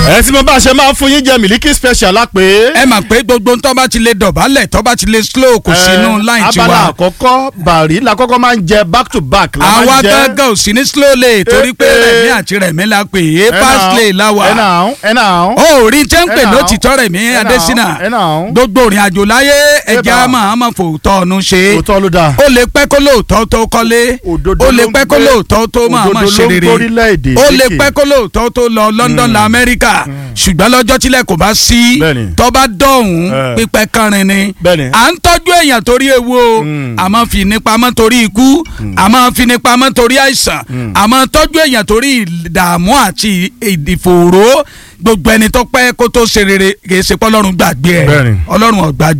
ẹ tí mo bá ṣe máa ń fún yín jẹ mílíkì special lápè. ẹ mà pé gbogbo tó bá ti lè dọ̀bálẹ̀ tó bá ti lè slow kò sínú line abala tiwa àkọ́kọ́ bàrí la kọ́kọ́ máa ń jẹ back to back. la máa ń àwa jẹ. gángan ò sí ní slow lane torí pé Eh, eh. rẹ̀mí àti rẹ̀mí la pè é Ẹ fast náà, lane la wà ẹ náà ẹ náà. ó rí tẹ́ ń pè Ẹ náà, lótìtọ́ rẹ̀mí ẹ náà, adésínà ẹ náà. gbogbo òrìn àjò láyé ẹja bá. máa máa fòótọ́ ọ̀nù ṣe òótọ́ ló dáa. ó lè pẹ́ kó lóòótọ́ tó kọ́lé Òdodo ó lè ló ń pẹ́ kó gbé- lóòótọ́ tó máa máa òdodo ṣe ló ń rere gbórílẹ̀-èdè ó lè lékè. pẹ́ kó lóòótọ́ tó lọ London la Amẹ́ríkà ṣùgbọ́n lọ́jọ́ tílẹ̀ kò bá sí Bẹ́ẹ̀ni. tó bá dọ̀hún Eh. pípẹ́ kánrin ni Bẹ́ẹ̀ni. à ń tọ́jú èèyàn torí ewu o a máa fi ní pamọ́ torí ikú a máa fi ní pamọ́ torí àìsàn a máa tọ́jú èèyàn torí ìdààmú àti ìdìfòòró gbogbo ẹni tó pẹ́ kó tó ṣe rere kì í ṣe pé Ọlọ́run gbàgbé ẹ̀ Bẹ́ẹ̀ni. Ọlọ́run ò gbàgbé